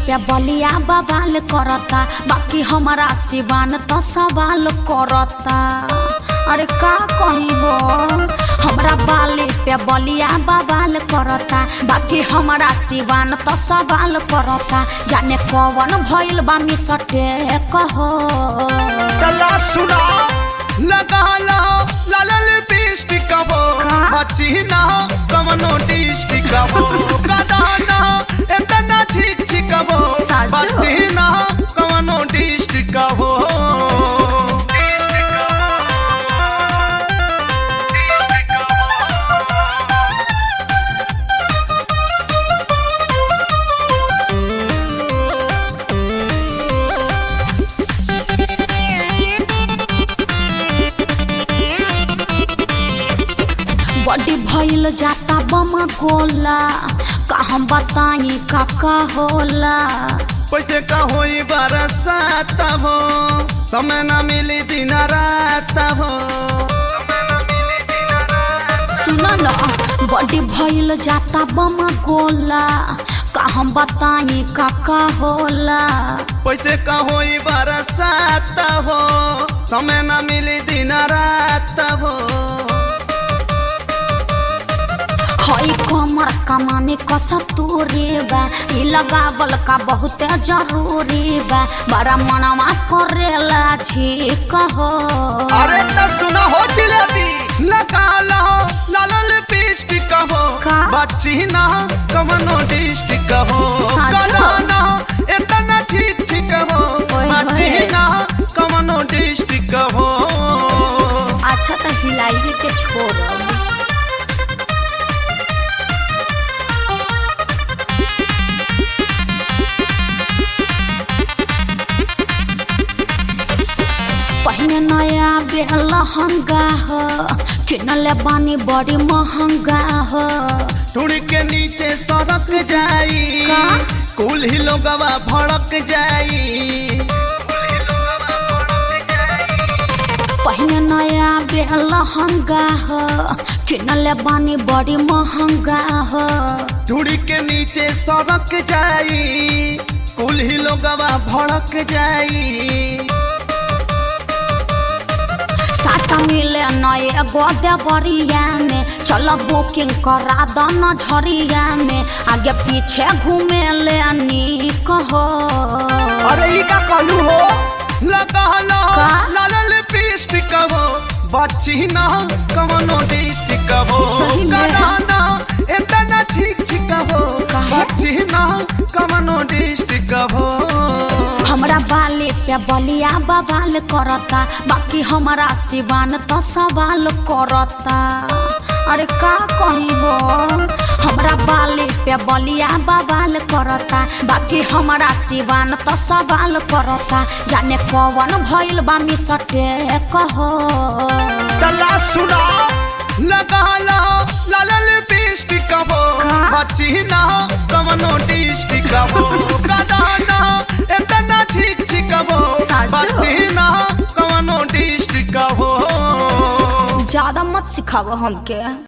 पे बलिया बवाल करता बाकी हमारा सिवान तो सवाल करता अरे का कही हो हमरा बाले पे बलिया बवाल करता बाकी हमारा सिवान तो सवाल करता जाने कौन भइल बा मिसटे कहो तला सुना लगा लो लाल लिपस्टिक हो का? बची ना कमनो डिस्टिक हो गदा ना एतना छिक छिक हो साजो। बची ना कमनो डिस्टिक हो बड़ी भइल जाता बम गोला का हम बताई का का होला पैसे का होई बरसात हो समय ना मिली दिन रात हो सुन न बड़ी भइल जाता बम गोला का हम बताई का का होला पैसे का होई बरसात हो समय ना मिली दिन रात हो हई कमर कमाने कस तोरे बा ई लगावल का बहुत जरूरी बा बड़ा मनवा करेला छी कहो अरे त सुना हो जिलेबी लगा लो लाल लिपस्टिक हो का? बच्ची ना कमनो डिस्टिक हो साचो? गदा ना एतना ठीक ठीक हो ओए बच्ची होए। ना कमनो डिस्टिक हो अच्छा तो हिलाई के छोड़ पहिने नया बेलहंगा हो किनले बानी बड़ी महंगा हो टूड़ के नीचे सड़क जाई का? कुल ही लोगवा भड़क जाई पहिने नया बेलहंगा हो किनले बानी बड़ी महंगा हो टूड़ के नीचे सड़क जाई कुल ही लोगवा भड़क जाई साटा मिले नए गोदे बरिया में चल बुकिंग करा दन झरिया में आगे पीछे घूमे ले निक हो अरे ई का कहलू हो लगा लो का? लाल लिपस्टिक हो बच्ची ना कमनो डिस्टिक हो सही में? गदा ना एतना ठीक ठीक हो काहे? बच्ची ना कमनो डिस्टिक हो हमरा बाले पे बलिया बवाल करता बाकी हमारा सिवान तो सवाल करता अरे का कही हो हमरा बाले पे बलिया बवाल करता बाकी हमारा सिवान तो सवाल करता जाने कौन भइल बा मिसटे कहो तला सुना लगा लो लाल लिपस्टिक हो का? बच्ची ना कमनो डिस्टिक हो गदा ना एतना ठीक ठीक हो साचो? बच्ची ना कमनो डिस्टिक हो ज्यादा मत सिखाओ हमके